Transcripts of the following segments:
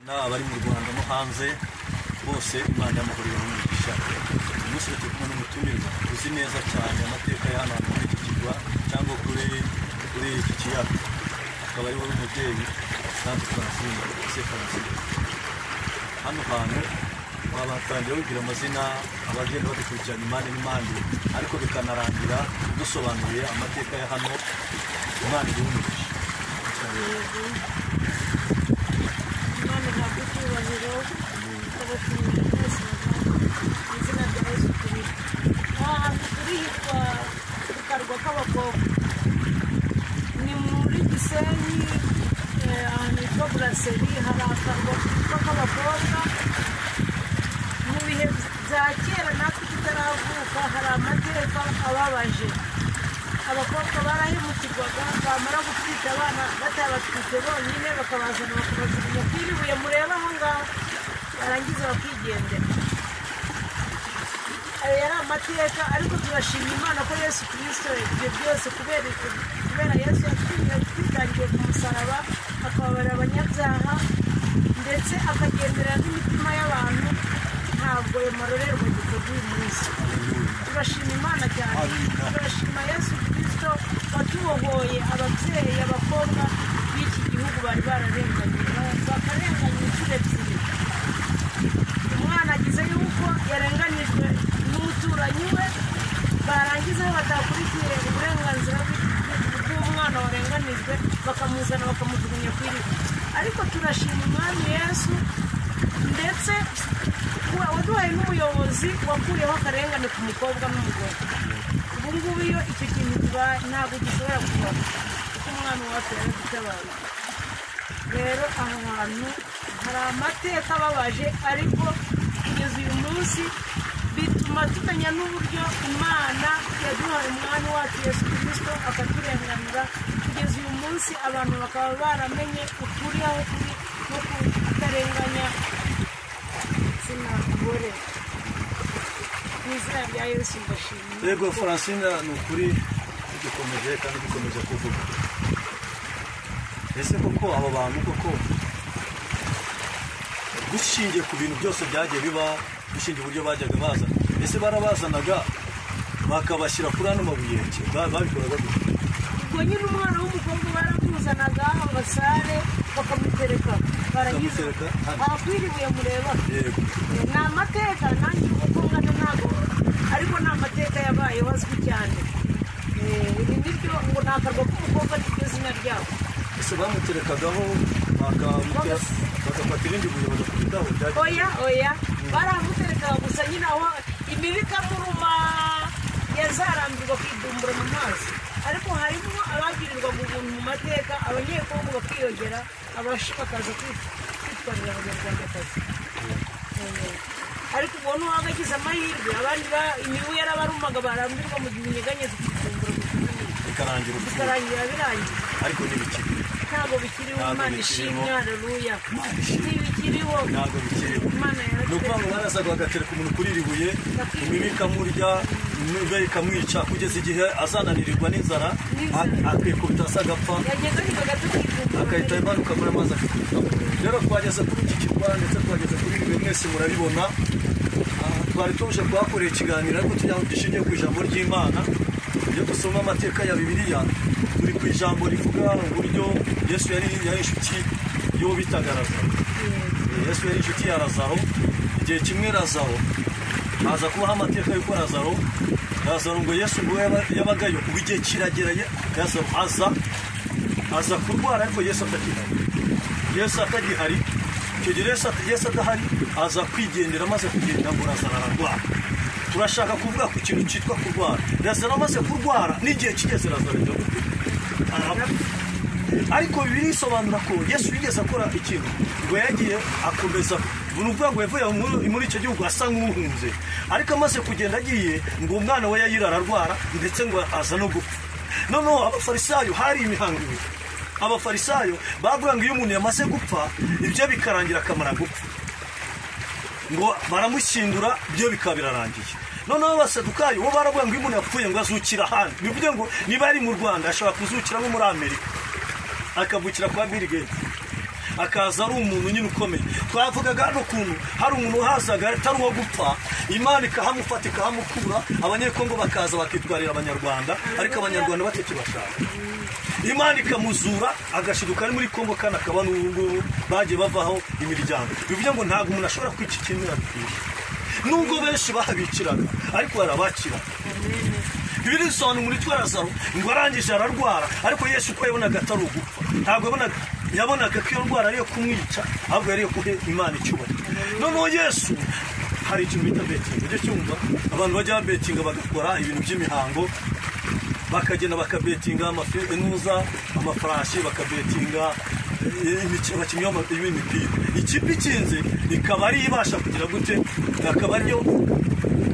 n'abari mu rwanda no hanze bose imana yamuhoreye n'umugisha uyu munsi turi kumwe n'umutumirwa uzi neza cyane amateka y'ahantu hantu muri iki kirwa cyangwa kuri kuri iki kiyaga akaba ari wowe umubyeyi kandi francine ese francine hano hantu wabatangira wibwira amazina abagenda badukurikirana impande n'impande ariko bikanarangira dusobanuye amateka ya hano imana iri umugisha Imana ihabwa icyubahiro ikabashimira mwese mu izina rya Yesu Kristo aha hantu turi hitwa ku karwa k'abakobwa ni muri gisenyi eh, ahantu hitwa buraseri hari akarwa kitwa k'abakobwa mu bihe bya kera natwe tutaravuka hari amateka ababaje abakobwa barahemukirwaga bamara gutwita abana batabatwite bonyine bakabazana bakabajugunya ku iribuye mureba aha ngaha barangiza bakigendera ayo yari amateka ariko turashima imana ko yesu kirisito ibyo byose kubera kubera yesu yatwiriye twitangiye ku musaraba akababarira abanyabyaha ndetse akagendera n'imitima y'abantu ntabwo yamarorerwa gikorwa uyu munsi turashima imana cyane turashima yesu kirisito watubohoye ababyeyi abakobwa b'iki gihugu bari bararenganye bakarenganya inshuro ebyiri umwana agize yuko yarenganijwe n'umuturanyi we barangiza batakurikiye uburenganzira bw'umwana warenganijwe bakamuzana bakamujugunya ku iriba ariko turashima umwami yesu ndetse wa- waduhaye n'umuyobozi wakuyeho akarengane ku mukobwa n'umugore ubu ngubu iyo icyo kintu kibaye ntabwo gishobora kubaho kuko umwana wacu yaradutabaye rero aha hantu hari amateka ababaje ariko kugeza uyu munsi bituma tumenya n'uburyo imana yaduhaye umwami wacu yesu kirisito akaturenganura kugeza uyu munsi abantu bakaba baramenye ukuri aho kuri no kutarenganya igitsina gore mu izina rya yesu mbashimiye yego francine ni ukuri dukomeje kandi dukomeje kuvuga ese koko abo bantu koko dushingiye ku bintu byose byagiye biba dushingiye uburyo bajyaga bazana ese barabazanaga bakabashyira kuri ano mabuye ki- ba- babikoraga gute ubwo nyine umwana w'umukobwa baramuzanaga abasare bakamutereka barangiza Bakamutereka? ahakwiribuye mureba yego ni amateka nanjye uko nkana ntabwo ariko ni amateka yabayeho azwi cyane Eh, ibi nibyo ngo ni akarwa k'umukobwa niryo zina ryabo ese bamuterekagaho bakamutera bagafata irindi buye bagakubitaho byagiye oya oya baramuterekaga gusa nyine aho imibu ikamuruma yazarambirwa kwidumbura mu mazi ariko harimo abagirirwaga ubuntu mu mateka abanyekongo bakiyongera abashi bakaza kwit- kwitwarira abanyarwandakazi Eh, ariko ubona uwaga agize amahirwe abandi ba- imibu yarabarumaga barambirwa mu gihe inyeganyezi kwidumbura mu gihe bikarangira ubupfu bikarangira birangiye ariko ntibikiri ntabwo bikiriho Ntabwo imana bikiriho. ishimwe hareruya Imana ishimwe. ntibikiriho ntabwo bikiriho imana ni ukuvuga yaratweretse ngo mwarasaga bagatereka umuntu kuri iri buye imibu ikamurya imibu ikamwica kugeza igihe azananirirwa n'inzara N'inzara. akikubita asa agapfa yagezaga agahita imanuka muri amazi akikubitamo rero twageze kuri iki kirwa ndetse twageze kuri ibi mwese murabibona Ah, twari tuje kuhakorera ikiganiro ariko tugira ngo dushingiye ku ijambo ry'imana iyo dusoma amateka ya bibiliya turi ku ijambo rivuga uburyo yesu yari yari inshuti y'uwo bitaga Lazaro. yesu yari inshuti ya razaro igihe kimwe razaro haza kubaho amateka y'uko razaro razaro ngo yesu ngo yaba- yabagayo ubu igihe kiragera ye- razaro aza aza kurwara ariko yesu atakihari yesu atagihari icyo gihe yesu at- yesu adahari aza kwigendera amaze kugenda ngo razaro ararwara turashaka kuvuga ku kintu cyitwa kurwara razaro amaze kurwara n'igihe kigeze razaro iragupfa arapfa ariko bibiri isobanura ko yesu yigeze akora ikintu ngo yagiye akomeza ni ukuvuga ngo yavuye muri- muri icyo gihugu asa nk'uhunze ariko amaze kugenda agiye ngo umwana we yayira ararwara ndetse ngo aza no gupfa noneho abafarisayo hari imihango ibiri abafarisayo bavuga ngo iyo umuntu yamaze gupfa ibyo bikarangira akamara gupfa ngo baramushyingura byo bikaba birarangiye noneho abasadukayo bo baravuga ngo iyo umuntu yapfuye ngo azukira ahandi bivuge ngo niba yari mu rwanda ashobora kuzukira nko muri amerika akavukira kwa bill gates akaza ari umuntu nyine ukomeye twavugaga hano ukuntu hari umuntu wahazaga atari uwo gupfa imana ikahamufata ikahamukura abanyekongo bakaza bakitwarira abanyarwanda ariko abanyarwanda batakibashaka imana ikamuzura agashiduka ari muri kongo kandi akaba n'ubu ngubu bagiye bavaho imiryango bivuze ngo ntabwo umuntu ashobora kwikikimira bikwiye nubwo benshi bahabikiraga ariko barabakiraga bibiri bisobanura muri twarazaro ngo arangije ararwara ariko yesu uko yabonaga atari ugupfa ntabwo yabonaga yabonaga ko iyo ndwara ari iyo kumwica ahubwo yari iyo guha imana icyubahiro noneho yesu hari ikintu bita betingi ujya cyumva abantu bajya babetinga bagakora ibintu by'imihango bakagenda bakabetinga amafi- inuza amafarashi bakabetinga eh, imikino- abakinnyi b'ama- b'imipira ikipe ikinze ikaba ariyo ibasha kugira gute akaba ariyo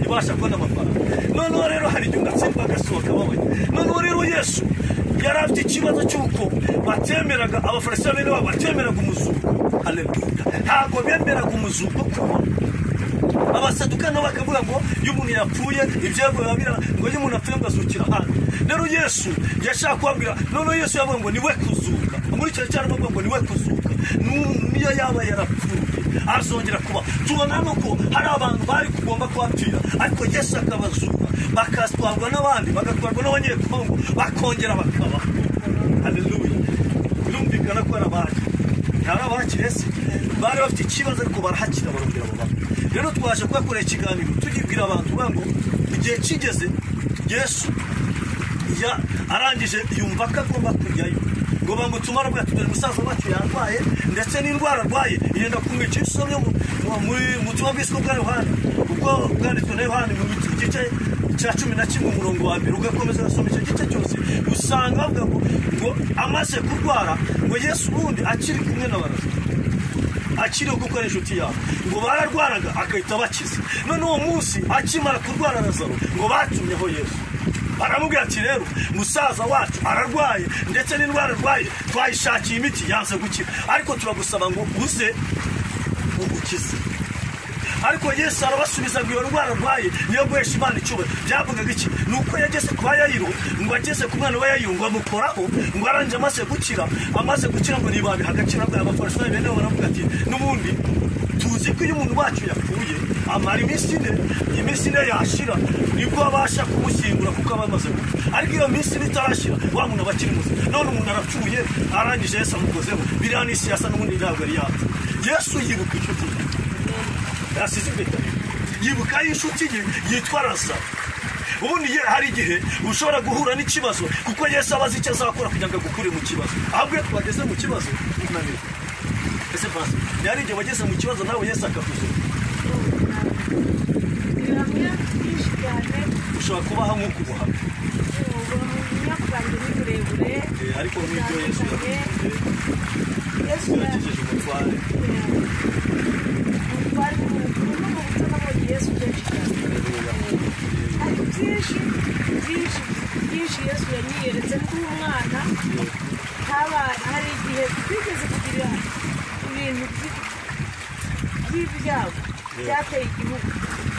ibasha kubona amafaranga noneho rero hari igihe ugatsindwa agasohoka wowe noneho rero yesu yari afite ikibazo cy'uko batemeraga abafarisiyani bene wabo batemeraga umuzuko Haleluya. ntabwo bemeraga umuzuko kubona abasaduka nabo bakavuga ngo iyo umuntu yapfuye ibyavuye babira ngo iyo umuntu apfuye agazukira hano rero yesu yashaka kubabwira noneho yesu yavuga ngo ni we kuzuka muri icyo cyaro bavuga ngo ni we kuzuka Nu- niyo yaba yarapfuye azongera kuba tubona hano ko hari abantu bari kugomba kuhapfira ariko yesu akabazuka bakatwarwa n'abandi bagatwarwa n'abanyekongo bakongera bakaba haleluya birumvikana ko ari abandi hari abakiriye se bari bafite ikibazo ariko barahakira barongera babamo rero twaje kubakorera ikiganiro tugibwira abantu bavuga ngo igihe kigeze yesu ya- arangije yumva ko agomba kujyayo ngo bamutumare arwaye tugana musaza wacu yarwaye ndetse n'indwara arwaye irenda kumwica isomye mu- mu- muri- mu butumwa bwiswe bwa yohani ubwo bwanditswe na yohani mu gice cya cumi na kimwe umurongo wa mbere ugakomeza ugasoma icyo gice cyose usanga bavuga ngo ngo amaze kurwara ngo yesu ubundi akiri kumwe na baraza akiriho kuko ari inshuti yabo ngo bararwaraga agahita abakiza none uwo munsi akimara kurwara razaro ngo batumyeho yesu baramubwira ati rero musaza wacu ararwaye ndetse n'indwara arwaye twayishakiye imiti yanze gukira ariko turagusaba ngo uze ugukize ariko yesu arabasubiza ngo iyo ndwara arwaye niyo guhesha imana icyubahiro byavugaga iki ni uko yageze ku bayayiro ngo ageze ku mwana wa yayiro ngo amukoraho ngo arangije amaze gukira amaze gukira ngo ntibabiha agaciro arwaye abafarisayo bene bo baravuga ati n'ubundi tuzi ko iyo umuntu wacu yapfuye amara iminsi ine iyi minsi ine yashira nibwo abasha kumushyingura kuko aba amaze gupfa ariko iyo minsi ine itarashira wa muntu aba akiri muzima none umuntu arapfuye arangije yesu amukozeho biriya ni siyasa n'ubundi ntabwo yari yapfa yesu yibuka inshuti ye yasize impeta yibuka y'inshuti ye yitwa razaro ubundi ye hari igihe ushobora guhura n'ikibazo kuko yesu aba azi icyo azakora kugira ngo agukure mu kibazo ahubwo iyo twageze mu kibazo unanirwa ese basi ntihari igihe wageze mu kibazo nawe yesu akakuzura bihamya byinshi cyane ushobora kubaho nk'uko ubuhamya ubuhamya bwanjye ni burebure Eh, ariko n'ibyo yesu butandukanye yakoze yesu yagejeje umutware umutware n'umuntu n'umuntu nabonye yesu kenshi cyane hari byinshi byinshi byinshi yesu yanyiyeretse nk'umwana haba hari igihe twigeze kugira ibintu by- by'ibyago byateye igihugu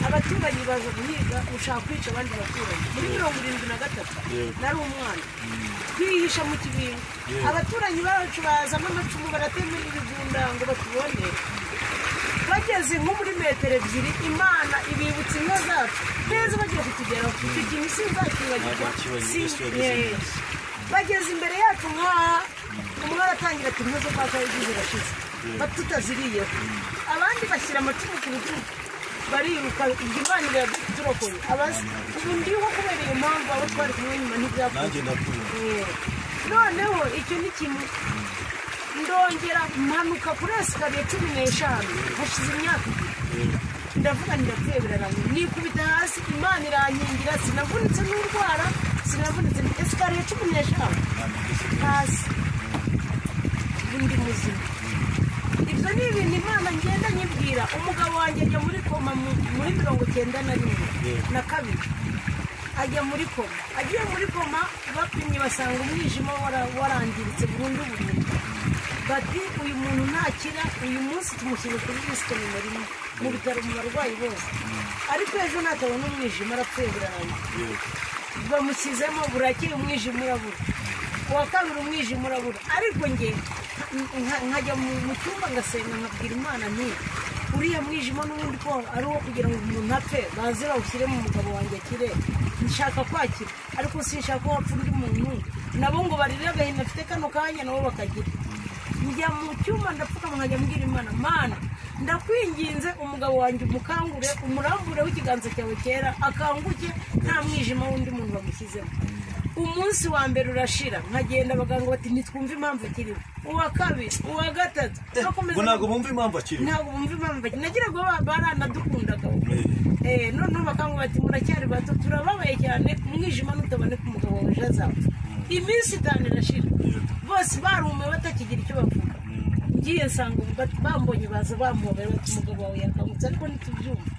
abaturanyi baza guhiga gushaka kwica abandi baturanyi muri mirongo irindwi na gatatu Yego. nari umwana twihisha mu kibingo Yego. abaturanyi bacu bazamo amacumu baratemera ibigunda ngo batubone bageze nko muri metero ebyiri imana ibibutsa ingo zacu neza bagiye kutugeraho icyo kintu sinzakibagirwa Ntabwo wakibagirwa, si Yesu yagize Yego. bageze imbere yacu nk'aha umwe aratangira ati nkoze kwa kabiri zirashize tutaziriyeho abandi bashyira amacumu ku rutugu bariruka imana iraduturokoye abazi ubu ndiho kubera iyo mpamvu abo twari kumwe nyuma ntibyakunda nanjye ndakubona noneho icyo ni kimwe ndongera mpanuka kuri esikariye cumi n'eshanu hashize imyaka ibiri ndavuga ndapfuye birarangira nikubita hasi imana irankingira sinavunitse n'urwara sinavunitse esikariye cumi n'eshanu hasi undi muzima ibyo ni ibintu imana ngenda nyibwira umugabo wanjye ajya muri koma mu- muri mirongo icyenda na rimwe na kabiri ajya muri koma agiye muri koma bapimye basanga umwijima wara- warangiritse burundu burundu bati uyu muntu ntakira uyu munsi tumushyire kuri risite nimero rimwe mu bitaro mu barwayi bose ariko ejo natabona umwijima arapfuye burarangira bamushyizemo burakeye umwijima urabura uwa kabiri umwijima urabura ariko njye nka- nka- nkajya mu- mu cyumba ngasenga nkabwira imana nti uriya mwijima n'ubundi ko ari uwo kugira ngo umuntu apfe bazira awushyire mu mugabo wanjye akire nshaka kwakira ariko sinshaka ko wapfa undi muntu nabo ngo barire agahinda afite kano kanya nabo bakagira njya mu cyumba ndapfukama nkajya mbwira imana mana ndakwinginze umugabo wanjye umukangure umurambure w'ikiganza cyawe cyera akanguke nta mwijima w'undi muntu bamushyizemo umunsi wa mbere urashira nkagenda abaganga bati ntitwumve impamvu akiriho uwa kabiri uwa gatatu ngo ntabwo bumva impamvu akiri ntabwo bumva impamvu akiriho nagira ngo ba- baranadukundaga Eh, noneho bakanga bati muracyari bato turababaye cyane umwijima nutaboneka umugabo wawe ejo azapfa iminsi itanu irashira bose barumiwe batakigira icyo bavuga ngiye nsanga bat- bambonye baza bamuhobera bati umugabo wawe yakangutse ariko ntitubyumva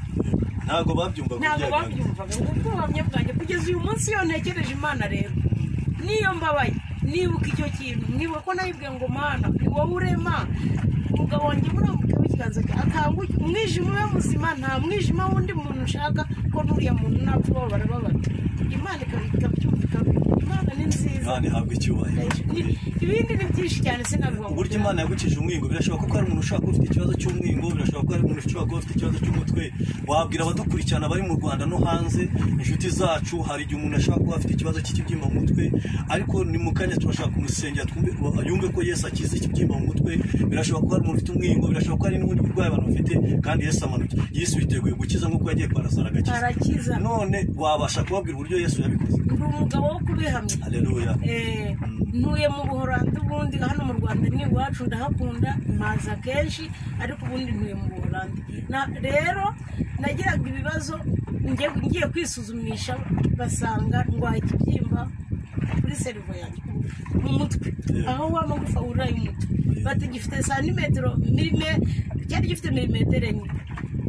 ntabwo babyumvaga ntabwo ibyaganiro. babyumvaga ngo ubwuhamye bwanjye kugeza uyu munsi iyo ntekereje imana rero niyo mbabaye nibuka icyo kintu nibuka ko nayibwiye ngo mana ni wowe urema umugabo wanjye murambuke w'ikiganza cye akanguke umwijima ube muzima nta mwijima w'undi muntu ushaka ko n'uriya muntu napfa ubabara babara imana ikab- ikabyumva ikabikora imana ni nziza imana ihabwa icyubahiro Ni- ibindi ni byinshi cyane sinavuga uburyo imana yagukije umwingo birashoboka ko hari umuntu ushobora kuba ufite ikibazo cy'umwingo birashoboka ko hari umuntu ushobora kuba ufite ikibazo cy'umutwe wabwira abadukurikirana bari mu rwanda no hanze inshuti zacu hari igihe umuntu ashobora kuba afite ikibazo cy'ikibyimba mu mutwe ariko ni mu kanya turashaka kumusengera twumve yumve ko yesu akize ikibyimba mu mutwe birashoboka ko hari umuntu ufite umwingo birashoboka ko hari n'ubundi burwayi abantu bafite kandi yesu amanuke yesu yiteguye gukiza nk'uko yagiye kwa lazaro agakiza arakiza ni none wabasha kubabwira uburyo yesu yabikoze umugabo wo kubihamya haleluya Eh, ntuye mu buhorandi ubundi hano mu rwanda ni iwacu ndahakunda mpaza kenshi ariko ubundi ntuye mu buhorandi Na- rero nagiraga ibibazo ngiye ngiye kwisuzumisha basanga ndwaye ikibyimba kuri serivo yanjye mu mutwe Yeah. aho wa magufa wurira y'umutwe bati gifite santimetero milime cyari gifite milimetero enye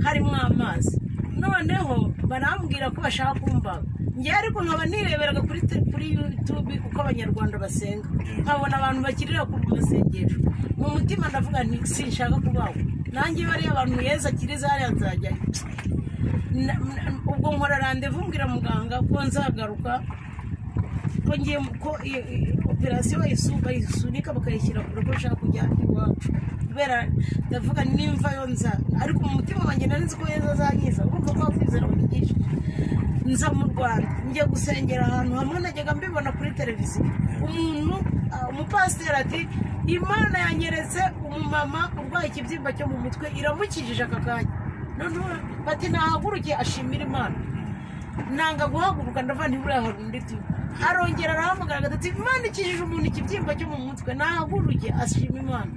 harimo amazi noneho barambwira ko bashaka kumbaga njye ariko nkaba nireberaga kuri te- kuri yutube uko abanyarwanda basenga nkabona abantu bakirira ku masengesho mu mutima ndavuga nti sinshaka kubaho nanjye bariya abantu yeza akiriza hariya nzajyayo Na- na- ubwo nkora randevu mbwira muganga ko nzagaruka ko ngiye mu- ko iyo- iyo operasiyo bayisu- bayisunika bakayishyira kure ko nshaka kujya iwacu kubera ndavuga nimva yo nza ariko mu mutima wanjye nari nzi ko yeza azankiza urumva ko wakwizera wanyigishije nza mu rwanda njya gusengera ahantu hamwe najyaga mbibona kuri televiziyo umuntu ah, umupasiteri ati imana yanyeretse umumama urwaye ikibyimba cyo mu mutwe iramukijije aka kanya noneho bati nahaguruke ashimira imana nanga guhaguruka ndavuga ntiburiya hari undi tu arongera arahamagara gatatu imana ikijije umuntu ikibyimba cyo mu mutwe nahaguruke ashima imana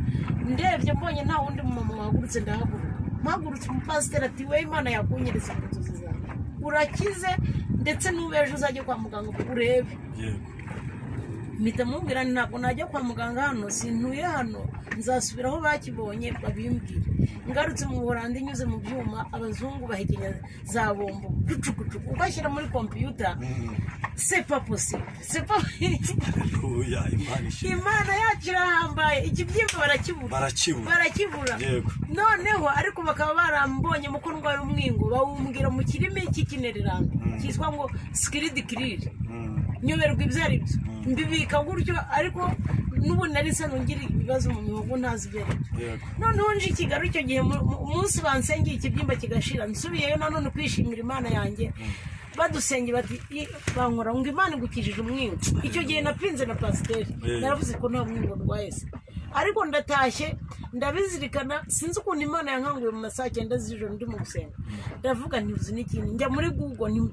ndebye mbonye nta wundi mumama wahagurutse ndahaguruka mpagurutse umupasiteri ati we imana yakunyereza mu nzozi zawe urakize ndetse n'ubu ejo uzajya kwa muganga urebe yego mpita mubwira ntabwo najya kwa muganga hano sintuye hano nzasubira aho bakibonye babimbwire ngarutse mu buranda inyuze mu byuma abazungu bahekenya za bombo gucugucugu bashyira muri kompiyuta sepa posible sepa haleluya imana ishimwe imana yacu irahambaye ikibyimba barakibura barakibura barakibura Yego. noneho ariko bakaba barambonye mu ko ndwaye umwingo bawumbwira mu kirimi cy'ikinererano cyitwa ngo sikiridikirire Mm. nyoberwa ibyo ari byo mbibika gutyo ariko n'ubu nari sano ngira ibibazo mu mihogo ntazi ibyo ari byo Yego. noneho nje i kigali icyo gihe mu- mu- umunsi bansengeye ikibyimba kigashira nsubiyeyo nanone kwishimira imana yanjye badusenge bati "I- bankora ngo imana igukijije umwingo icyo gihe napinze na pasiteri Eh. naravuze ko nta mwingo ndwaye se ariko ndatashye ndabizirikana sinzi ukuntu imana yankanguye mu masaha cyenda z'ijoro ndi mu gusenga ndavuga ntibuzi n'ikintu njya muri google nti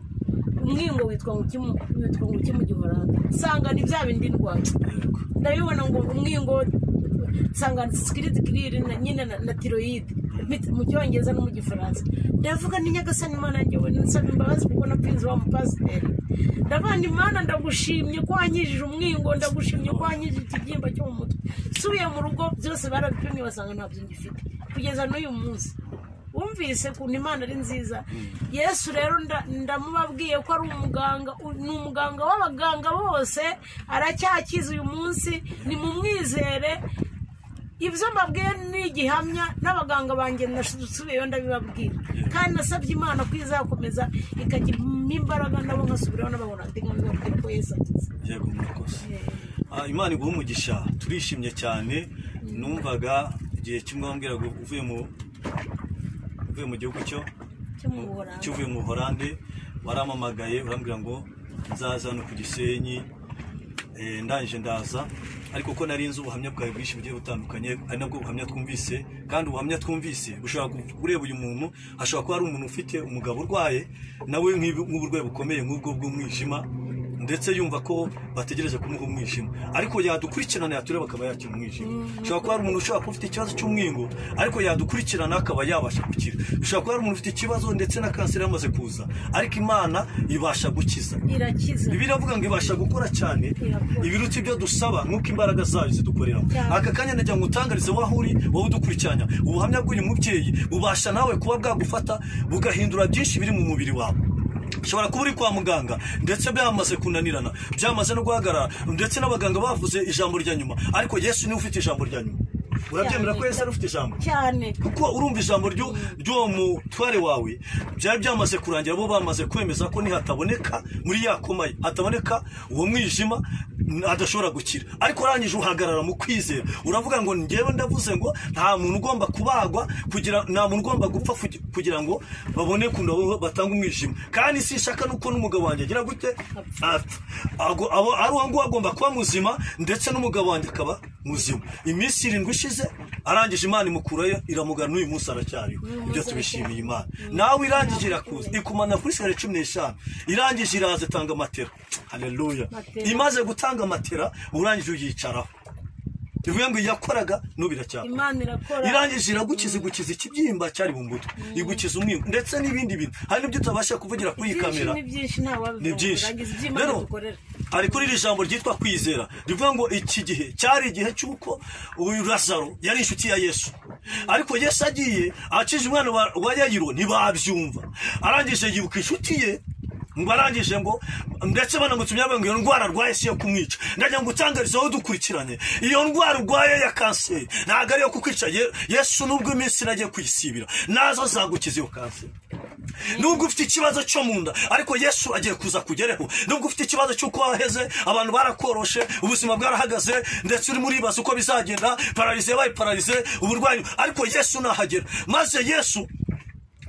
umwingo witwa ngo ukimu witwa ngo ukimu gihoranda nsanga ni bya bindi ndwaye Yego. ndabibona ngo umwingo nsanga sikiritikiriri na nyine na, na tiroyide Mit- mu cyongereza no mu gifaransa ndavuga ni nyagasani imana yanjye we nsaba imbabazi kuko napinze wa mupasiteri ndavuga ni imana ndagushimye ko wankijije umwingo ndagushimye ko wankijije ikibyimba cyo mu mutwe nsubiye mu rugo byose barabipimye basanga ntabyo ngifite kugeza n'uyu munsi wumvise ukuntu imana ari nziza yesu rero nda- ndamubabwiye ko ari umuganga u- ni umuganga w'abaganga bose aracyakiza uyu munsi ni mu mwizere ibyo mbabwiye ni igihamya n'abaganga banjye nasubiyeyo ndabibabwira kandi nasabye imana ko izakomeza ikagiramo imbaraga nabo nkasubiraho n'abahora ndi nkabibabwira ko yesu akize yego murakoze Ah, imana iguha umugisha turishimye cyane numvaga igihe kimwe wambwiraga uvuye mu uvuye mu gihugu cyo cyo mu Buholandi. cy'uvuye mu Buholandi warampamagaye urambwira ngo nzaza hano ku Gisenyi eh, ndangije ndaza ariko ko nari nzi ubuhamya bwawe bwinshi bugiye butandukanye ari nabwo buhamya twumvise kandi ubuhamya twumvise bushobora ku- ureba uyu muntu hashobora kuba hari umuntu ufite umugabo urwaye nawe nk'ibi- nk'uburwayi bukomeye nk'ubwo bw'umwijima ndetse yumva ko bategereje kumuha umwijima ariko yadukurikirana yatureba akaba yakira umwijima ushobora kuba hari umuntu ushobora kuba ufite ikibazo cy'umwingo ariko yadukurikirana akaba yabasha gukira ushobora kuba hari umuntu ufite ikibazo ndetse na kanseri yamaze kuza ariko imana ibasha gukiza irakiza Bibiri avuga ngo ibasha gukora cyane Irakora. ibiruta ibyo dusaba nk'uko imbaraga zayo zidukoreramo Cyane. aka kanya nagira ngo utangarize aho uri wowe udukurikiranya ubuhamya bw'uyu mubyeyi bubasha nawe kuba bwagufata bugahindura byinshi biri mu mubiri wawe ushobora kuba uri kwa muganga ndetse byamaze kunanirana byamaze no guhagarara ndetse n'abaganga bavuze ijambo rya nyuma ariko yesu niwe ufite ijambo rya nyuma urabyemera ko yesu ari ufite ijambo cyane kuko urumva ijambo ry'u- ry'uwo mutware wawe byari byamaze kurangira bo bamaze kwemeza ko nihataboneka muri ya koma ye hataboneka uwo mwijima n- adashobora gukira ariko urangije uhagarara mu kwizera uravuga ngo njyewe ndavuze ngo nta muntu ugomba kubagwa kugira nta muntu ugomba gupfa kugi- kugira ngo babone kuntu abo batanga umwijima kandi sinshaka nuko n'umugabo wanjye agira gute apfa Ago- abo- ari uwo nguwo agomba kuba muzima ndetse n'umugabo wanjye akaba muzima iminsi irindwi ishize arangije imana imukurayo iramugana n'uyu munsi aracyariho ibyo tubishimiye imana nawe irangije irakuza ikumana kuri sigara cumi n'eshanu irangije iraza itanga matera haleluya Matera. imaze gutanga matera urangije uyicaraho ivuye ngo iyakoraga n'ubu iracyakora imana irakora irangije iragukiza igukiza ikibyimba cyari mu mutwe igukiza umwingo ndetse n'ibindi bintu hari n'ibyo utabasha kuvugira kuri iyi byinshi kamera ni byinshi nta wabivuga ni byinshi urangiza ibyo imana rero dukorera hari kuri iri jambo ryitwa kwizera rivuga ngo iki gihe cyari igihe cy'uko uyu lazaro yari inshuti ya yesu ariko yesu agiye akije umwana wa- wa yayiro ntibabyumva arangije yibuka inshuti ye ngo arangije ngo ndetse banamutumye bavuga ngo iyo ndwara arwaye si iyo kumwica ndagira ngo utangarize aho dukurikiranye iyo ndwara urwaye ya kanseri ntabwo ari iyo kukwica Ye- yesu nubwo iminsi nagiye kuyisibira nazo azagukiza iyo kanseri nubwo ufite ikibazo cyo mu nda ariko yesu agiye kuza kugereho nubwo ufite ikibazo cy'uko waheze abantu barakoroshe ubuzima bwarahagaze ndetse urimo uribaza uko bizagenda pararize yabaye pararize uburwayi ariko yesu nahagera maze yesu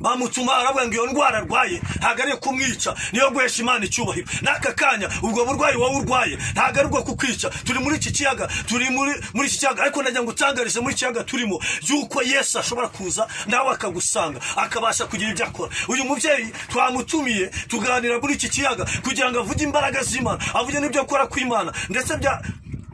bamutuma aravuga ngo iyo ndwara arwaye ntabwo ariyo kumwica niyo guhesha imana icyubahiro n'aka kanya ubwo burwayi wowe urwaye ntabwo ari bwo kukwica turi muri iki kiyaga turi muri muri iki kiyaga ariko ndagira ngo utangarize muri iki kiyaga turimo y'uko yesu ashobora kuza nawe akagusanga akabasha kugira ibyo akora uyu mubyeyi twamutumiye tuganira muri iki kiyaga kugira ngo avuge imbaraga z'imana avuge n'ibyo akora kw'imana ndetse bya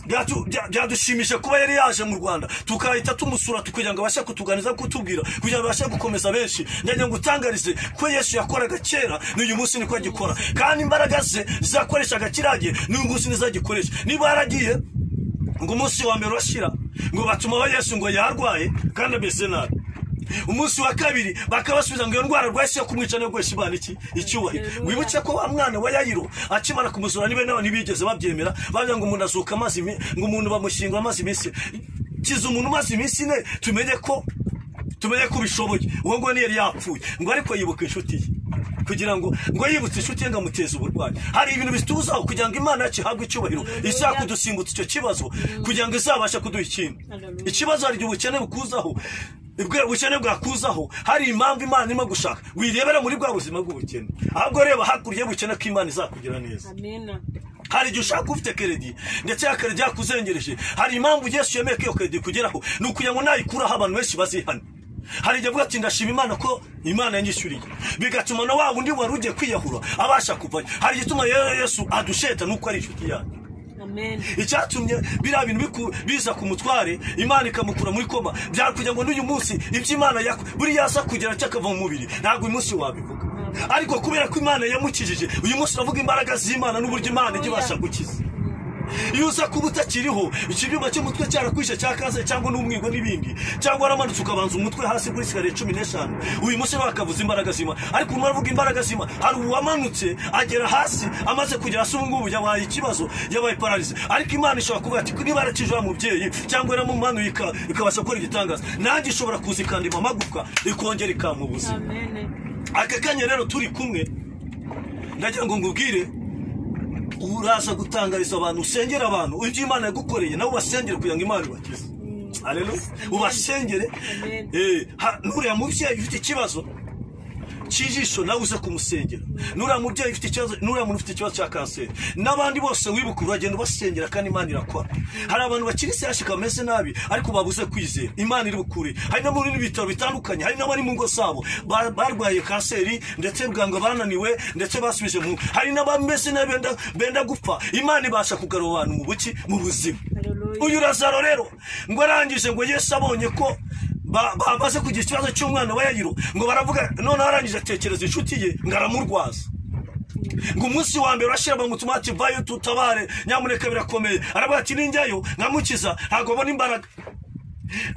Byatu- bya- byadushimisha kuba yari yaje mu rwanda tukahita tumusura kugira ngo abashe kutuganiza kutubwira kugira ngo abashe gukomeza benshi ndagira ngo utangarize ko yesu yakoraga kera n'uyu munsi niko agikora kandi imbaraga ze zakoreshaga kiriya gihe n'uyu munsi ntizagikoresha niba yaragiye ngo umunsi wa mbere urashira ngo batumaho yesu ngo yarwaye kandi ameze nabi umunsi wa kabiri bakabasubiza ngo iyo ndwara arwaye si yo kumwica niyo guhesha imana iki icyubahiro wibuke ko wa mwana wa yayiro akimara kumuzura nibe nawe ntibigeze babyemera bavuga ngo umuntu azuka amazi imi- ngo umuntu bamushyingura amazi iminsi kiza umuntu umaze iminsi ine tumenye ko tumenye ko ubishoboye uwo nguwo ntiyari yapfuye ngo ariko yibuka inshuti ye kugira ngo ngo yibutse inshuti ye ngo amuteze uburwayi hari ibintu bituzaho kugira ngo imana yacu ihabwe icyubahiro izakudusimbutse icyo kibazo kugira ngo izabashe kuduha ikindi Hallelujah. ikibazo hari igihe ubukene bukuzaho ubwo ubukene bwakuzaho hari impamvu imana irimo gushaka wirebera muri bwa buzima bw'ubukene ahubwo reba hakurya y'ubukene ko imana izakugira neza amena hari igihe ushaka ufite keredi ndetse ya keredi yakuzengereje hari impamvu yesu yemeye ko iyo keredi ikugeraho ni ukugira ngo nayikuraho abantu benshi bazihane hari igihe avuga ati ndashima imana ko imana yanyishyuriye bigatuma na wa wundi wari ugiye kwiyahura abasha kuvayo hari igituma rero yesu adusheta nuko ari inshuti yanyu amena icyatumye biriya bintu biku- biza ku mutware imana ikamukura muri koma byakugira ngo n'uyu munsi ibyo imana yakwe buriya aza kugera cyakava mu mubiri ntabwo uyu munsi wabivuga ariko kubera ko imana yamukijije uyu munsi uravuga imbaraga z'imana n'uburyo imana ijya ibasha gukiza iyo uza kuba utakiriho ikibyuma cy'umutwe cyarakwishe cya kanseri cyangwa n'umwingo n'ibindi cyangwa waramanutse ukabanza umutwe hasi kuri sigariye cumi n'eshanu uyu munsi bakavuza imbaraga zima ariko umuntu aravuga imbaraga zima hari uwamanutse agera hasi amaze kugera hasi ubu ngubu yabaye ikibazo yabaye pararize ariko imana ishobora kuvuga ati niba yarakije wa mubyeyi cyangwa yaramumanuye ika- ikabasha gukora igitangaza nanjye ishobora kuza ikandima amagufwa ikongera ikampa ubuzima amena aka kanya rero turi kumwe ndagira ngo ngubwire ubu uraza gutangariza abantu usengera abantu ibyo imana yagukoreye nawe ubasengere kugira ngo imana ibakize Hallelujah. ubasengere Amen. Eh, ha- n'uriya mubyeyi ufite ikibazo cy'ijisho nawe uze kumusengera n'uriya mubyeyi ufite ikibazo n'uriya muntu ufite ikibazo cya kanseri n'abandi bose wibuka uragenda ubasengera kandi imana irakora hari abantu bakiri siyashika bameze nabi ariko babuze kwizera imana iri bukure hari n'abari mu bitaro bitandukanye hari n'abari mu ngo zabo ba- barwaye kanseri ndetse bwanga bananiwe ndetse basubije mu hari n'abameze nabi benda- benda gupfa imana ibasha kugarura abantu mu buki mu buzima Hallelujah. uyu razaro rero ngo arangije ngo yesu abonye ko ba- bamaze kugira ikibazo cy'umwana wa yayiro ngo baravuga noneho arangije atekereza inshuti ye ngo aramurwaza ngo umunsi wa mbere urashyira mu mutima ati vayo tutabare nyamuneka birakomeye aravuga ati ninjyayo nkamukiza ntabwo abona imbaraga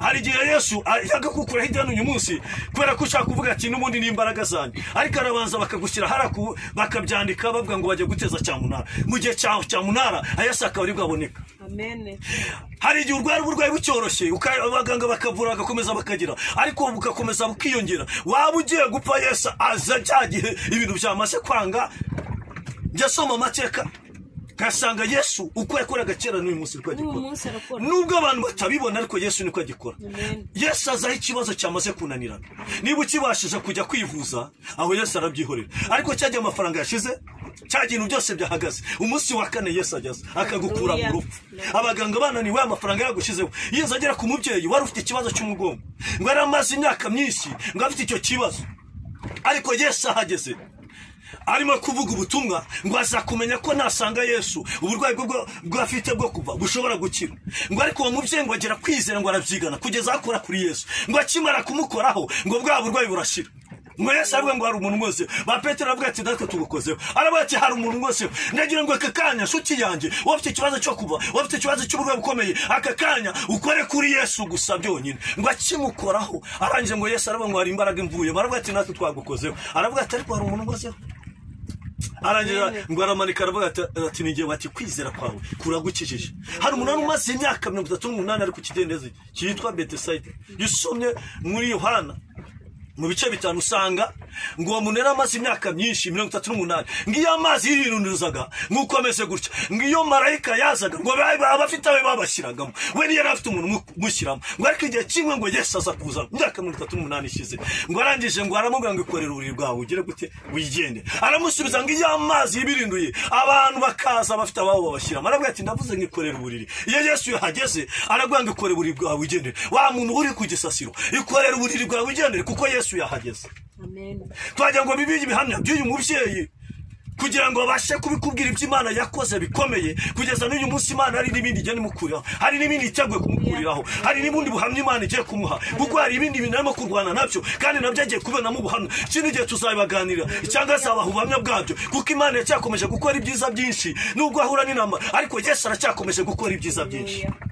hari igihe yesu ajyaga kukuraho ibyano uyu munsi kubera ko ushaka kuvuga ati n'ubundi ni imbaraga zanjye ariko arabanza bakagushyira haraku bakabyandika bavuga ngo bajya guteza cya munara mu gihe cya cya munara yesu akaba ari bwaboneka Amen. hari igihe urwara uburwayi bucyoroshye uka- abaganga bakavura bagakomeza bakagira ariko bugakomeza bukiyongera waba ugiye gupfa yesu aza cya gihe ibintu byamaze kwanga njya asoma amateka ngasanga yesu uko yakoraga kera n'uyu munsi niko N'uyu agikora munsi arakora. nubwo abantu batabibona ariko yesu niko agikora Amen. yesu azaho ikibazo cyamaze kunanirana niba ukibashije kujya kwivuza aho yesu arabyihorera ariko cyagihe amafaranga yashize cya kintu byose byahagaze umunsi wa kane yesu ageze akagukura mu rupfu abaganga bananiwe amafaranga yagushizeho iyo nza agera ku mubyeyi wari ufite ikibazo cy'umugongo ngo yari amaze imyaka myinshi ngo afite icyo kibazo ariko yesu ahageze arimo kuvuga ubutumwa ngo azakumenya ko nasanga yesu uburwayi bwe bwo- bw'afite bwo kuva bushobora gukira ngo ariko uwo mubyeyi ngo agera kwizera ngo arabyigana kugeza akora kuri yesu ngo akimara kumukoraho ngo bwa burwayi burashira ngo yesu aravuga ngo hari umuntu wese ba petero aravuga ati natwe tubukozeho aravuga ati hari umuntu wese ndagira ngo aka kanya nshuti yanjye wowe ufite ikibazo cyo kuva wowe ufite ikibazo cy'uburwayi bukomeye aka kanya ukore kuri yesu gusa byonyine ngo akimukoraho arangije ngo yesu aravuga ngo hari imbaraga imvuye baravuga ati natwe twagukozeho aravuga ati ariko hari umuntu ukozeho arangira Amen. ngo aramanika aravuga ati- ati ni bati kwizera kwawe kuragukijije hari umunara umaze imyaka mirongo itatu n'umunani ari ku kidendezi cyitwa betesayide iyo usomye muri yohana mu bice bitanu usanga ngo uwo muntu yari amaze imyaka myinshi mirongo itatu n'umunani ngo iyo amazi yirinunizaga nk'uko ameze gutya ngo iyo marayika yazaga ngo ba- abafite abe babashyiragamo we niyo yari afite umuntu umu- umushyiramo ngo ariko igihe kimwe ngo yesu aza kuza imyaka mirongo itatu n'umunani ishize ngo arangije ngo aramubwira ngo ikorere ururimi rwawe ugire gute wigende aramusubiza ngo iyo amazi yibirinduye abantu bakaza bafite ababo babashyiramo aravuga ati ndavuze ngo ikorere uburiri iyo yesu yahageze aravuga ngo ikorere uburiri bwawe ugendere wa muntu uri ku gisasiro ikorere uburiri bwawe ugendere kuko yesu yahageze Amen. twagira ngo bibiye ibihamya by'uyu mubyeyi kugira ngo babashe kubikubwira ibyo imana yakoze bikomeye kugeza n'uyu munsi imana hari n'ibindi igenda imukuriraho hari n'ibindi iteguye kumukuriraho hari n'ubundi buhamya imana igiye kumuha kuko hari ibindi bintu arimo kurwana nabyo kandi nabyo agiye kubironamo ubuhamya ikindi gihe tuzabibaganirira cyangwa se abaha ubuhamya bwabyo kuko imana yacyakomeje gukora ibyiza byinshi nubwo ahura n'inama ariko yesu aracyakomeje gukora ibyiza byinshi Hallelujah.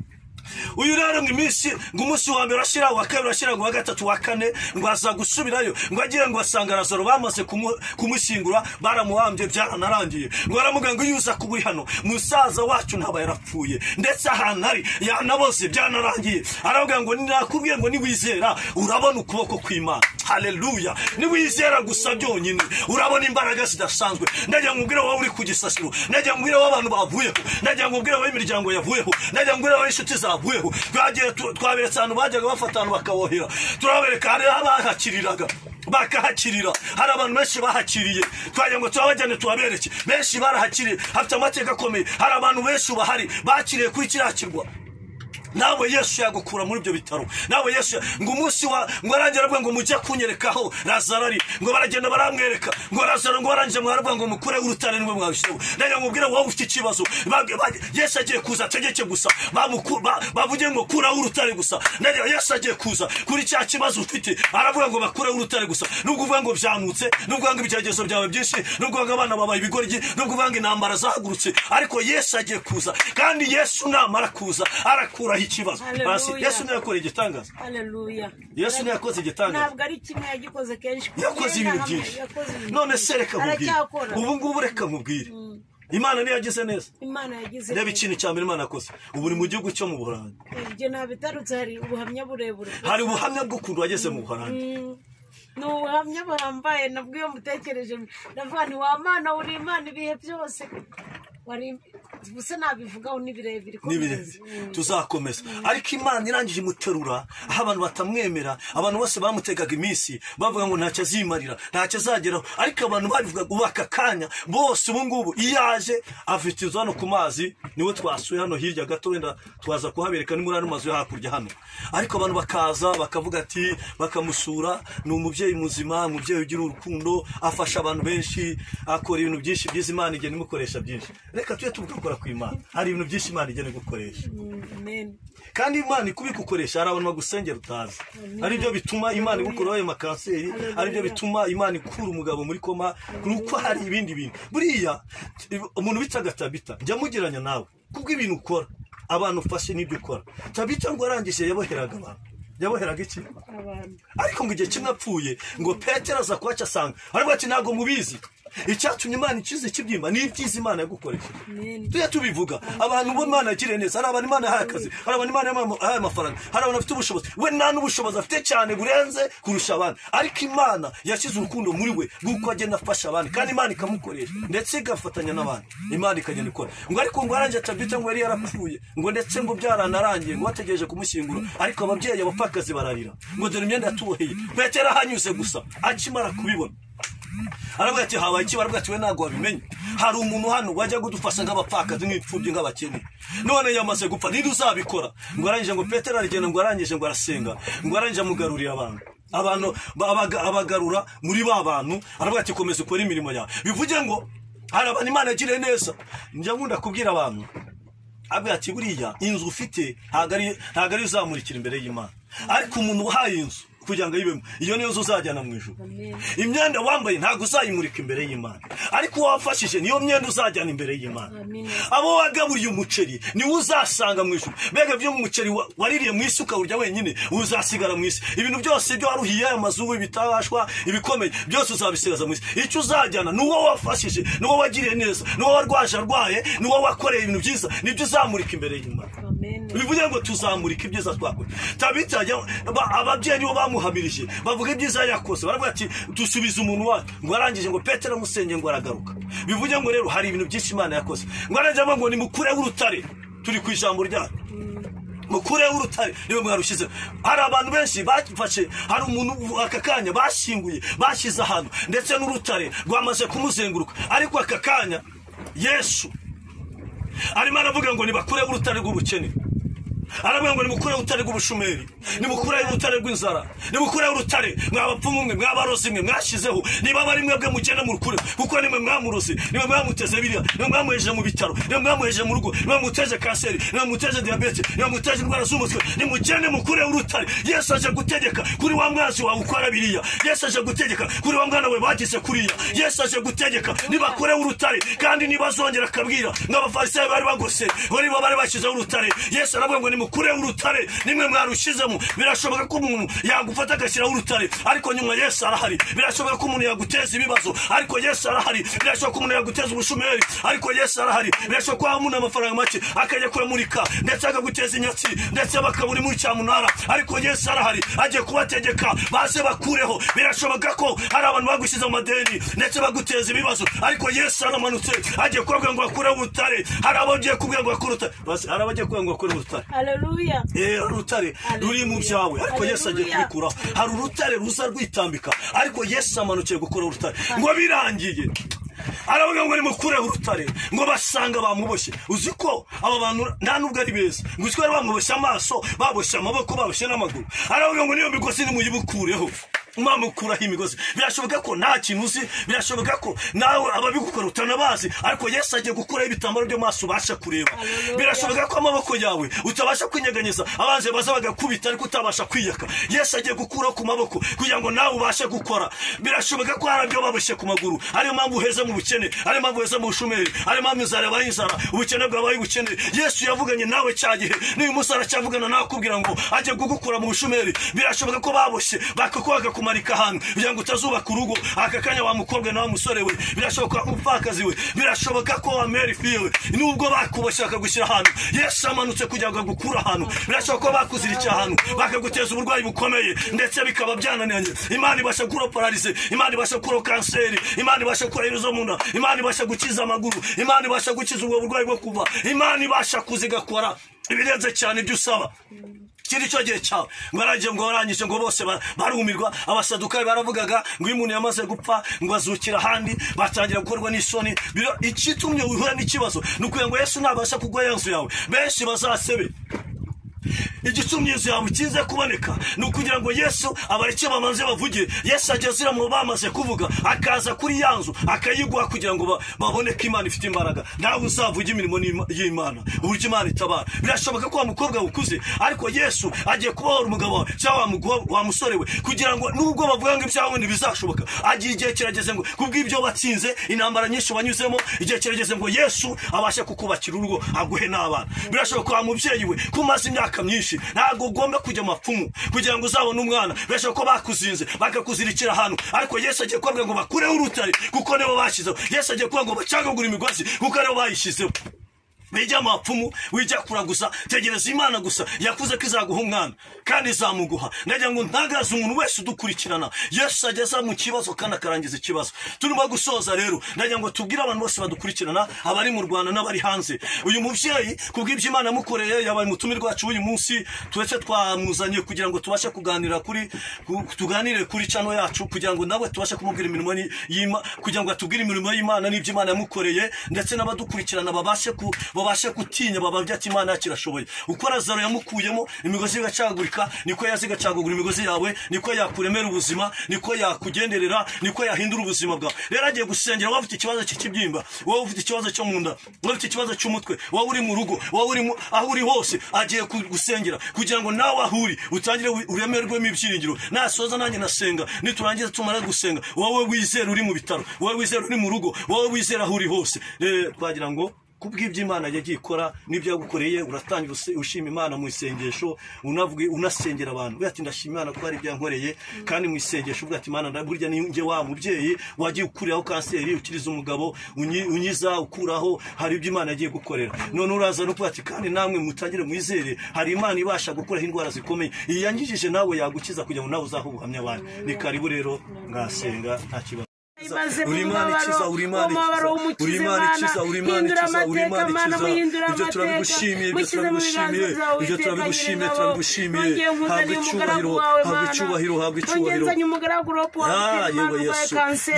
uyu rero ngo iminsi ngo umunsi wa mbere urashyira uwa kabiri urashyira ngo uwa gatatu uwa kane ngo aza gusubirayo ngo agira ngo asanga razaro bamaze kumu- kumushyingura baramuhambye byaranarangiye ngo baramubwira ngo iyo uza kuba uri hano musaza wacu ntaba yarapfuye ndetse ahantu ari yanaboze byanarangiye aravuga ngo nakubwiye ngo niwizera urabona ukuboko kw'imana haleluya niwizera gusa byonyine urabona imbaraga zidasanzwe ndagira ngo ubwire wowe uri ku gisasiro ndagira ngo ubwire wowe abantu bavuyeho ndagira ngo ubwire wowe imiryango yavuyeho ndagira ngo ubwire wowe inshuti zavuyeho twagiye tu- twaberetse ahantu bajyaga bafata ahantu bakabohera turabereka hari abahakiriraga bakahakirira hari abantu benshi bahakiriye twagira ngo turabajyane tubabereke benshi barahakiriye hafite amateka akomeye hari abantu benshi bahari bakiriye kuri kiriya kirwa nawe yesu yagukura muri ibyo bitaro nawe yesu ya- ngo umunsi wa ngo arangira avuga ngo mujye kunyerekaho razaro ari ngo baragenda baramwereka ngo razaro ngo barangije mwaravuga ngo mukureho urutare niwe mwabishyireho ndagira ngo ubwire wowe ufite ikibazo Ba- ba- yesu agiye kuza ategeke gusa bamuku- ba- bavuge ngo kuraho urutare gusa ndagira yesu agiye kuza kuri cya kibazo ufite aravuga ngo bakureho urutare gusa nubwo uvuga ngo byamutse nubwo uvuga ngo ibigeragezo byawe byinshi nubwo uvuga ngo abana babaye ibigoryi nubwo uvuga ngo intambara zahagurutse ariko yesu agiye kuza kandi yesu namara kuza arakuraho ikibazo Hallelujah. basi yesu niwe yakoreye igitangaza Hallelujah. yesu niwe yakoze igitangaza ntabwo ari kimwe yagikoze kenshi yakoze ibintu byinshi Yakoze ibintu none byinshi. se reka nkubwire aracyakora ubu ngubu reka nkubwire imana niyo yagize neza imana yagize reba ikintu cya mbere imana yakoze ubu uri mu gihugu cyo mu buholandi ibyo ntabitarutse hari ubuhamya burebure hari ubuhamya bw'ukuntu wageze mu buholandi Mm. ni ubuhamya buhambaye nabwo iyo mutekereje ndavuga nti wa mana uri imana ibihe byose wari gusa nabivugaho ni birebire ko ni birebire tuzakomeza ariko imana irangije imuterura aho abantu batamwemera abantu bose bamutegaga iminsi bavuga ngo ntacyo azimarira ntacyo azageraho ariko abantu babivugaga ubu aka kanya bose ubu ngubu iyo aje afite hano ku mazi niwe twasuye hano hirya gato wenda twaza kuhabereka ni muri ano mazu yo hakurya hano ariko abantu bakaza bakavuga ati bakamusura ni umubyeyi muzima umubyeyi ugira urukundo afasha abantu benshi akora ibintu byinshi byiza imana igenda imukoresha byinshi reka tujye tubikora ku imana hari ibintu byinshi imana igenda gukoresha amen kandi imana ikubikukoresha hari abantu bagusengera utazi ari byo bituma imana igukuraho ayo makanseri ari byo bituma imana ikura umugabo muri koma ni uko hari ibindi bintu buriya umuntu bitaga tabita jya mugeranya nawe kubwo ibintu ukora abantu ufashe n'ibyo ukora tabita ngo arangije yaboheraga abantu yaboheraga iki abantu ariko ngo igihe kimwe apfuye ngo petero aza kuhaca asanga ariko ati ntabwo mubizi icyatumye imana ikize kibyimba ni ibyiza imana yagukoresheje amen tujya tubivuga abantu bo imana yagiriye neza hari abantu imana yahaye akazi hari abantu imana yahaye amafaranga hari abantu bafite ubushobozi we nta n'ubushobozi afite cyane burenze kurusha abandi ariko imana yashyize urukundo muri we rw'uko agenda afasha abandi kandi imana ikamukoresha ndetse igafatanya n'abandi imana ikagenda ikora ngo ariko ngo arangiye atabwite ngo yari yarapfuye ngo ndetse ngo byaranarangiye ngo bategereje kumushyingura ariko ababyeyi abapfakazi bararira ngo dore imyenda yatuboheye petero ahanyuze gusa akimara kubibona aravuga ati habaye iki baravuga ati we ntabwo wabimenye hari umuntu hano wajya kudufasha nk'abapfakazi nk'imfubyi nk'abakene none yamaze gupfa ninde uzabikora ngo arangije ngo petero aragenda ngo arangije ngo arasenga ngo arangije amugarurira abantu abantu ba- abaga- abagarura muri ba bantu aravuga ati komeza ukore imirimo yawe bivuge ngo hari abantu imana yagiriye neza njya nkunda kubwira abantu avuga ati buriya inzu ufite ntabwo ari ntabwo ari uzamurikira imbere y'imana ariko umuntu wahaye inzu kugira ngo ayibemo iyo niyo nzu uzajyana mu ijoro imyenda wambaye ntabwo uzayimurika imbere y'imana ariko uwo wafashije niyo myenda uzajyana imbere y'imana Amin. abo wagaburiye umuceri niwe uzasanga mu ijoro mbega byo umuceri wa- waririye mu isi ukawurya wenyine uzasigara mu isi ibintu byose byo waruhiye aya mazu ibitabashwa ibikomeye byose uzabisigaza mu isi icyo uzajyana ni uwo wafashije ni uwo wagiriye neza ni uwo warwaje arwaye ni uwo wakoreye ibintu byiza nibyo uzamurika imbere y'imana amen bivuze ngo tuzamurika ibyiza twakoze tabita ajya- ba- ababyeyi nibo bamuhamirije bavuga ibyiza yakoze baravuga ati dusubize umuntu wacu ngo arangije ngo petero amusenge ngo aragaruka bivuze ngo rero hari ibintu byinshi imana yakoze ngo arangije avuga ngo ni mukure w'urutare turi ku ijambo ryacu mukure w'urutare niwe mwarushyize hari abantu benshi bafashe hari umuntu aka kanya bashyinguye bashyize ahantu ndetse n'urutare rwamaze kumuzenguruka ariko aka kanya yesu arimo aravuga ngo nibakure urutare rw'ubukene aravuga ngo nimukure urutare rw'ubushomeri nimukure urutare rw'inzara nimukure urutare mwabapfumu mwe mwabarozi mwe mwashyizeho niba bari mwebwe mugenda murukure kuko nimwe mwamurozi nimwe mwamuteze biriya nimwe mwamuhejeje mu bitaro nimwe mwamuhejeje mu rugo nimwe muteje kanseri nimwe muteje diyabete nimwe muteje indwara z'umutwe nimugende mukure urutare yesu aje gutegeka kuri wa mwanzi wawe ukora biriya yesu aje gutegeka kuri wa mwana we bagize kuriya yesu aje gutegeka nibakure urutare kandi ntibazongera akabwira nk'abafarisayo bari bagoseye bo nibo bari bashyizeho urutare yesu aravuga ngo nimukure urutare nimwe mwarushizemo birashoboka ko umuntu yagufata agashyiraho urutare ariko nyuma yesu arahari birashoboka ko umuntu yaguteza ibibazo ariko yesu arahari birashoboka ko umuntu yaguteza ubushomeri ariko yesu arahari birashoboka ko waba umuntu amafaranga make akajya kuyamurika ndetse akaguteza inyatsi ndetse bakabura muri cyamunara ariko yesu arahari agiye kubategeka baze bakureho birashoboka ko hari abantu bagushyize mu madeni ndetse baguteza ibibazo ariko yesu aramanutse agiye kubabwira ngo bakure urutare hari abagiye kubwira ngo bakure urutare Basi, hari abagiye kubwira ngo bakure urutare haleluya Eh, urutare ruri mu byawe ariko yesu agiye Hallelujah. kubikuraho hari urutare ruza rwitambika ariko yesu amanukiye gukora urutare ngo birangiye aravuga ngo nimukure urutare ngo basanga bamuboshye uzi ko aba bantu nta n'ubwo ari beza ngo uzi ko bari bamuboshye amaso baboshye amaboko baboshye n'amaguru aravuga ngo niyo migozi nimuyibukureho mwamukuraho imigozi birashoboka ko nta kintu uzi birashoboka ko nawe ababigukora utanabazi ariko yesu agiye gukuraho ibitambaro byo mu maso ubasha kureba Hallelujah. birashoboka ko amaboko yawe utabasha kwinyeganyeza abanzi baza bagakubita ariko utabasha kwiyaka yesu agiye gukuraho ku maboko kugira ngo nawe ubashe gukora birashoboka ko hari ibyo baboshye ku maguru ariyo mpamvu uheze mu bukene ariyo mpamvu uheze mu bushomeri ariyo mpamvu inzara yabaye inzara ubukene bwabaye ubukene yesu yavuganye nawe cya gihe n'uyu munsi aracyavugana nawe akubwira ngo ajye kugukura mu bushomeri birashoboka ko baboshye bakakubaka ku kumarika ahantu kugira ngo utazubaka urugo aka kanya wa mukobwa na wa musore we birashoboka umupfakazi we birashoboka ko wa meri fiye we nubwo bakuboshye bakagushyira ahantu yesu amanutse kugira ngo agukure ahantu birashoboka ko bakuzirikiye ahantu bakaguteza uburwayi bukomeye ndetse bikaba byananiranye imana ibasha kuro pararize imana ibasha kuro kanseri imana ibasha kureba izo mu nda imana ibasha gukiza amaguru imana ibasha gukiza ubwo burwayi bwo kuva imana ibasha kuzigakora ibirenze cyane ibyo usaba kiri cyo gihe cyawe ngo aragiye ngo warangije ngo bose ba- barumirwa abasadukari baravugaga ngo iyo umuntu yamaze gupfa ngo azukira ahandi batangira gukorwa n'isoni Biro- ikitumye wihura n'ikibazo ni ukugira ngo yesu ntabasha kugwa ya nzu yawe benshi bazasebe igicumyizo yawe kize kuboneka ni ukugira ngo yesu abareke bamaze bavuge yesu ageze mu bamaze kuvuga akaza kuri ya nzu akayiguha kugira ngo ba- babone ko imana ifite imbaraga nawe uzavuge imirimo n'ima- y'imana uburyo imana itabara birashoboka ko wa mukobwa ukuze ariko yesu agiye kubohora umugabo wawe cyangwa wa mugo- wa musore we kugira ngo nubwo bavuga ngo ibyawe ntibizashoboka agiye igihe kirageze ngo kubw'ibyo batsinze intambara nyinshi wanyuzemo igihe kirageze ngo yesu abashe kukubakira urugo aguhe n'abana birashoboka wa mubyeyi we ko umaze imyaka myinshi ntabwo ugomba kujya amapfumu kugira ngo uzabone umwana birashoboka ko bakuzinze bakakuzirikira ahantu ariko yesu agiye kubabwira ngo bakureho urutare kuko nibo bashyizeho yesu agiye kubabwira ngo bacagagure imigozi kuko aribo bayishyizeho bijya amapfumu wijakura gusa tegereza imana gusa yakuze ko izaguha umwana kandi izamuguha ndagira ngo ntagaze umuntu wese udukurikirana yesu ageza mu kibazo kandi akarangiza ikibazo turimo gusoza rero ndagira ngo tubwire abantu bose badukurikirana abari mu rwanda n'abari hanze uyu mubyeyi kubw'ibyo imana yamukoreye yabaye umutumirwa wacu w'uyu munsi twese twamuzanye kugira ngo tubashe kuganira kuri ku- tuganire kuri cano yacu kugira ngo nawe tubashe kumubwira imirimo ni- y'ima kugira ngo atubwire imirimo y'imana n'ibyo imana yamukoreye ndetse n'abadukurikirana babashe ku babashe gutinya bababye ati imana yacu irashoboye uko razaro yamukuyemo imigozi igacagagurika niko yaza igacagagura imigozi yawe niko yakuremera ubuzima niko yakugenderera niko yahindura ubuzima bwawe rero agiye gusengera wowe ufite ikibazo cy'ikibyimba wowe ufite ikibazo cyo mu nda wowe ufite ikibazo cy'umutwe wowe uri mu rugo wowe uri mu- aho uri hose agiye ku- gusengera kugira ngo nawe aho uri utangire wi- uremerwemo ibyiringiro nasoza nanjye nasenga niturangiza tumara gusenga wowe wizera uri mu bitaro wowe wizera uri mu rugo wowe wizera aho uri hose Eh, twagira ngo kubw'ibyo imana yagiye ikora n'ibyo yagukoreye uratangira use- ushima imana mu isengesho unavuge unasengera abantu uvuga ati ndashima imana ko hari ibyo yankoreye kandi mu isengesho uvuga ati imana nda- burya ni njye wa mubyeyi wagiye ukuriraho kanseri ukiriza umugabo unyi- unyiza ukuraho hari ibyo imana yagiye gukorera none uraza no kuvuga ati kandi namwe mutangire mwizere hari imana ibasha gukuraho indwara zikomeye iyi yangijije nawe yagukiza kugira ngo nawe uzahe ubuhamya abantu ni karibu rero ngasenga nta kibazo imaze mu uri imana ikiza uri imana umubabaro ikiza uri imana ikiza uri imana ikiza uri imana ikiza ibyo turabigushimiye ibyo turabigushimiye ibyo turabigushimiye turabigushimiye habwa icyubahiro habwa icyubahiro habwa icyubahiro Ah, yewe yesu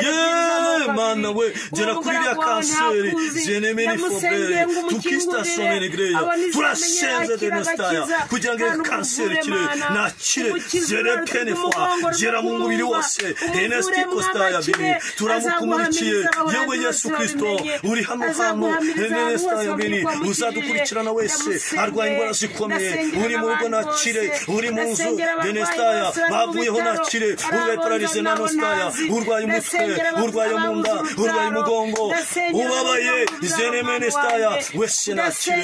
ye mana we gera kuri iriya kanseri zenemeni fobere tukistasomene greya turasenze denestaya kugira ngo iyo kanseri ikire nakire zere penefwa gera mu mubiri wose enesti kostaya bini turamukumurikiye yewe yesu kirisito uri hano hano enestaya bini uzadukurikirana wese arwaye indwara zikomeye uri mu rugo nakire uri mu nzu denestaya bavuyeho nakire urwaye pararize na nostaya urwaye umutwe urwaye mu nda urwaye umugongo ubabaye zenemene staya wese nakire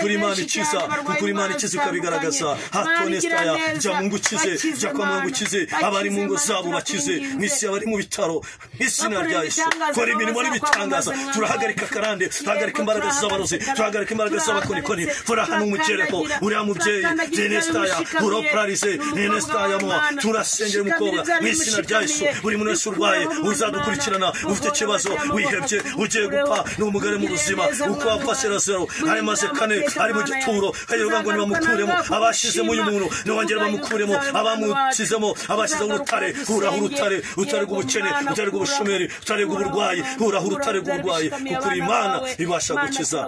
kuri imana ikiza kuri imana ikiza ikabigaragaza hato nestaya jya mu ngo ukize jya kwa muganga ukize abari mu ngo zabo bakize mu isi abari mu bitaro izina rya yesu kora imirimo n'ibitangaza turahagarika karande turahagarika imbaraga z'abarozi turahagarika imbaraga z'abakonikoni fora hano umugereho uriya mubyeyi denestaya uropararize denestaya mo turasengera umukobwa mu izina rya yesu buri muntu wese urwaye uzadukurikirana ufite ikibazo wihebye ugiye gupfa ni umugore mu buzima uko wapfashe razero ari maze kane ari mu gituro kayivuga ngo nibamukuremo abashizemo uyu muntu nibongere bamukuremo abamukizemo abashyizeho urutare uraho urutare utare rw'ubukene utare rw'ubushomeri utare rw'uburwayi uraho urutare rw'uburwayi kuko uri imana ibasha gukiza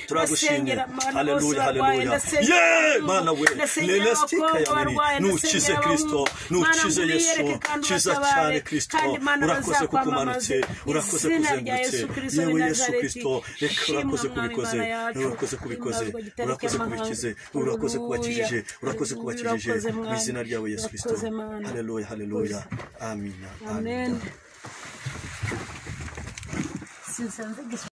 turagushimiye haleluya haleluya ye mana we lelestika yabiri nukize kristo nukize yesu kiza cyane kristo urakoze kukumanutse urakoze kuzengurutse yewe yesu kristo reka urakoze kubikoze urakoze kubikoze urakoze kubikize urakoze kubakijije urakoze kubakijije mu izina ryawe yesu kristo haleluya haleluya amina amina Sinsanze gusa